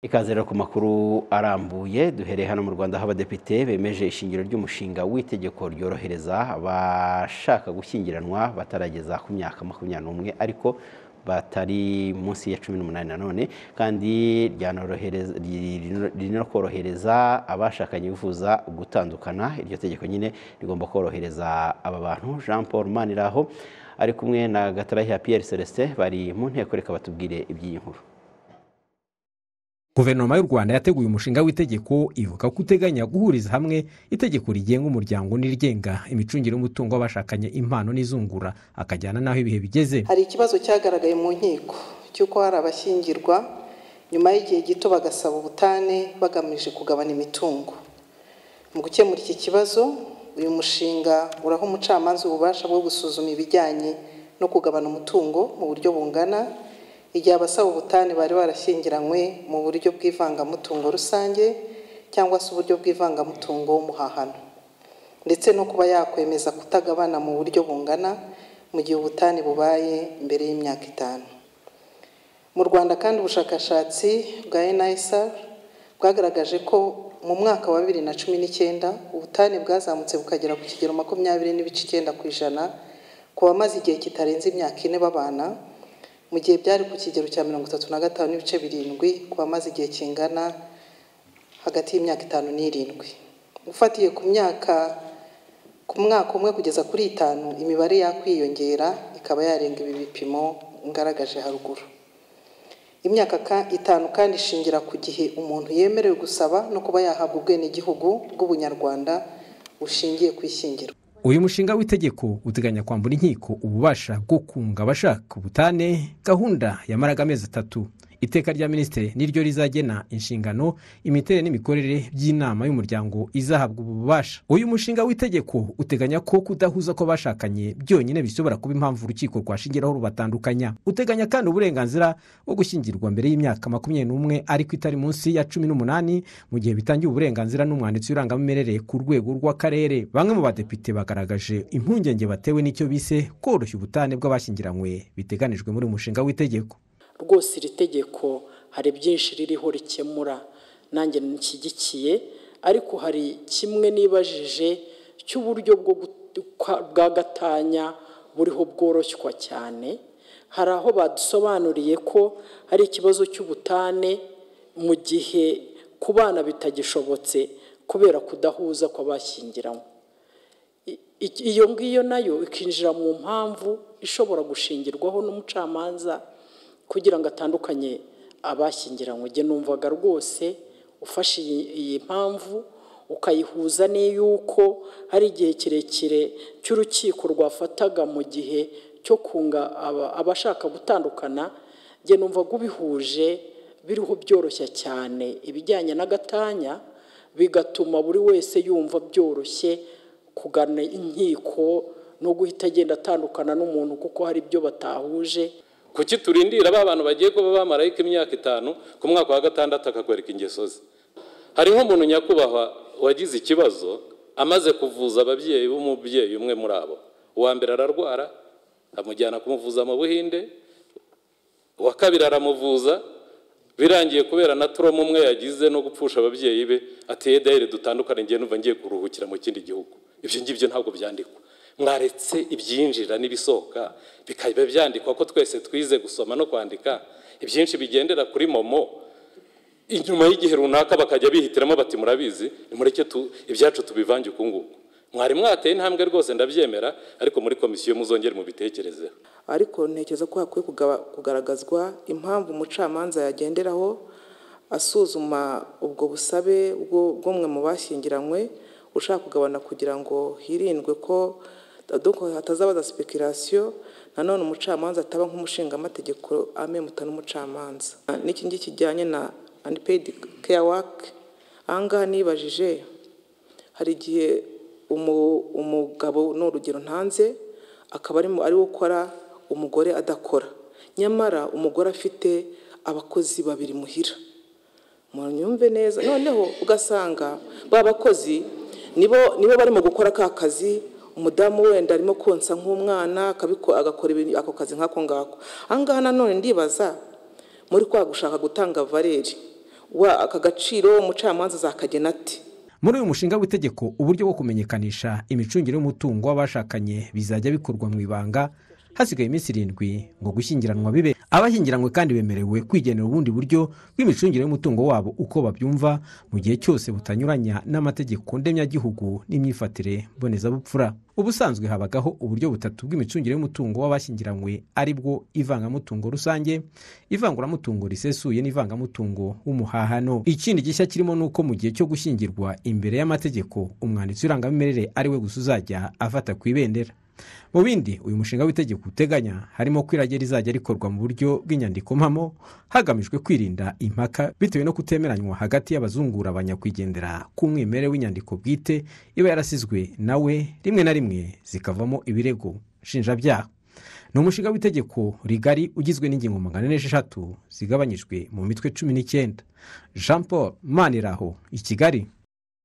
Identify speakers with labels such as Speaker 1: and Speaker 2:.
Speaker 1: Ikaze rero ku makuru arambuye duhereye hano mu Rwanda aho abadepite bemeje ishingiro ry'umushinga w'itegeko ryorohereza abashaka gushyingiranwa batarageza ku myaka makumyabiri n'umwe ariko batari munsi ya cumi n'umunani nanone kandi rinakorohereza abashakanye bifuza gutandukana iryo tegeko nyine rigomba korohereza aba bantu Jean Paul Maniraho ari kumwe na Gatarayiha Pierre Celestin bari mu nteko reka batubwire iby'iyi nkuru
Speaker 2: guverinoma y'u rwanda yateguye umushinga w'itegeko ivuga ko uteganya guhuriza hamwe itegeko rigenga umuryango n'irigenga imicungire y'umutungo w'abashakanye impano n'izungura akajyana n'aho ibihe bigeze
Speaker 3: hari ikibazo cyagaragaye mu nkiko cy'uko hari abashyingirwa nyuma y'igihe gito bagasaba ubutane bagamije kugabana imitungo mu gukemura iki kibazo uyu mushinga uraha umucamanza ububasha bwo gusuzuma ibijyanye no kugabana umutungo mu buryo bungana igihe abasaba ubutane bari barashyingiranywe mu buryo bw'ivangamutungo rusange cyangwa se uburyo bw'ivangamutungo w'umuhahano ndetse no kuba yakwemeza kutagabana mu buryo bungana mu gihe ubutane bubaye mbere y'imyaka itanu mu rwanda kandi ubushakashatsi bwa NISR bwagaragaje ko mu mwaka wa bibiri na cumi n'icyenda ubutane bwazamutse bukagera ku kigero makumyabiri n'ibice icyenda ku ijana ku bamaze igihe kitarenze imyaka ine babana mu gihe byari ku kigero cya mirongo itatu na gatanu n'ibice birindwi ku bamaze igihe kingana hagati y'imyaka itanu n'irindwi ufatiye ku myaka ku mwaka umwe kugeza kuri itanu imibare yakwiyongera ikaba yarenga ibi bipimo ngaragaje haruguru imyaka itanu kandi ishingira ku gihe umuntu yemerewe gusaba no kuba yahabwa ubwenegihugu bw'ubunyarwanda bushingiye ku ishyingiro
Speaker 2: uyu mushinga w'itegeko uteganya kwambura inkiko ububasha bwo kunga abashaka ubutane gahunda yamaraga amezi atatu iteka rya minisitiri niryo rizagena inshingano imiterere n'imikorere by'inama y'umuryango izahabwa ubu bubasha uyu mushinga w'itegeko uteganya ko kudahuza kw'abashakanye byonyine bishobora kuba impamvu urukiko rwashingiraho rubatandukanya uteganya kandi uburenganzira bwo gushyingirwa mbere y'imyaka makumyabiri n'umwe ariko itari munsi ya cumi n'umunani mu gihe bitangiye uburenganzira n'umwanditsi w'irangamimerere ku rwego rw'akarere bamwe mu badepite bagaragaje impungenge batewe n'icyo bise koroshya ubutane bw'abashyingiranywe biteganijwe muri uyu mushinga w'itegeko
Speaker 4: rwose iri tegeko hari byinshi ririho rikemura nanjye nshyigikiye ariko hari kimwe nibajije cy'uburyo bwa gatanya buriho bworoshywa cyane hari aho badusobanuriye ko hari ikibazo cy'ubutane mu gihe ku bana bitagishobotse kubera kudahuza kw'abashyingiranywe iyo ngiyo nayo ikinjira mu mpamvu ishobora gushingirwaho n'umucamanza kugira ngo atandukanye abashyingiranywe njye numvaga rwose ufashe iyi mpamvu ukayihuza n'iy'uko hari igihe kirekire cy'urukiko rwafataga mu gihe cyo kunga abashaka gutandukana njye numvaga ubihuje biriho byoroshya cyane ibijyanye n'agatanya bigatuma buri wese yumva byoroshye kugana inkiko no guhita agenda atandukana n'umuntu kuko hari ibyo batahuje
Speaker 5: kuki turindira ba bantu bagiye kuba bamarayika imyaka itanu ku mwaka wa gatandatu akakwereka ingeso ze hariho umuntu nyakubahwa wagize ikibazo amaze kuvuza ababyeyi b'umubyeyi umwe muri abo uwa mbere ararwara amujyana kumuvuza mu buhinde uwa kabiri aramuvuza birangiye kubera na turomo umwe yagize no gupfusha ababyeyi be ateye dayire dutandukane ngiye numva ngiye kuruhukira mu kindi gihugu ibyo ngibyo ntabwo byandikwa mwaretse ibyinjira n'ibisohoka bikaba byandikwa ko twese twize gusoma no kwandika ibyinshi bigendera kuri momo inyuma y'igihe runaka bakajya bihitiramo bati murabizi nimureke ibyacu tubivange uku nguku mwari mwateye intambwe rwose ndabyemera ariko muri komisiyo muzongere mubitekerezeho
Speaker 3: ariko ntekereza ko hakwiye kugaragazwa impamvu umucamanza yagenderaho asuzuma ubwo busabe bw'umwe mu bashyingiranywe ushaka kugabana kugira ngo hirindwe ko hatazabaza sipikirasiyo nanone umucamanza ataba nk'umushingamategeko amemuta n'umucamanza n'iki ngiki kijyanye na anipeyidi keya wake ahangaha nibajije hari igihe umugabo ni urugero ntanze akaba ari we ukora umugore adakora nyamara umugore afite abakozi babiri muhira munyumve neza noneho ugasanga ba bakozi nibo barimo gukora ka kazi umudamu wenda arimo konsa nk'umwana agakora ako kazi nk'ako ngako ahangaha nanone ndibaza muri kwa gushaka gutanga valeri
Speaker 6: wa aka gaciro umucamanza zakagena ati
Speaker 2: muri uyu mushinga w'itegeko uburyo bwo kumenyekanisha imicungire y'umutungo w'abashakanye bizajya bikorwa mu ibanga hasigaye iminsi irindwi ngo gushyingiranwa bibe abashyingiranywe kandi bemerewe kwigenera ubundi buryo bw'imicungire y'umutungo wabo uko babyumva mu gihe cyose butanyuranya n'amategeko ndemyagihugu n'imyifatire mbonezabupfura ubusanzwe habagaho uburyo butatu bw'imicungire y'umutungo w'abashyingiranywe ari bwo ivangamutungo rusange ivanguramutungo risesuye n'ivangamutungo w'umuhahano ikindi gishya kirimo ni uko mu gihe cyo gushyingirwa imbere y'amategeko umwanditsi w'irangamimerere ari we gusa uzajya afata ku ibendera mu bindi uyu mushinga w'itegeko uteganya harimo ko irage rizajya rikorwa mu buryo bw'inyandiko mpamo hagamijwe kwirinda impaka bitewe no kutemeranywa hagati y'abazungura abanyakwigendera k'umwimerere w'inyandiko bwite iba yarasizwe nawe rimwe na rimwe zikavamo ibirego nshinjabyaha ni umushinga w'itegeko rigari ugizwe n'ingingo magana ane n'esheshatu zigabanyijwe mu mitwe cumi n'icyenda jean paul maniraho i kigali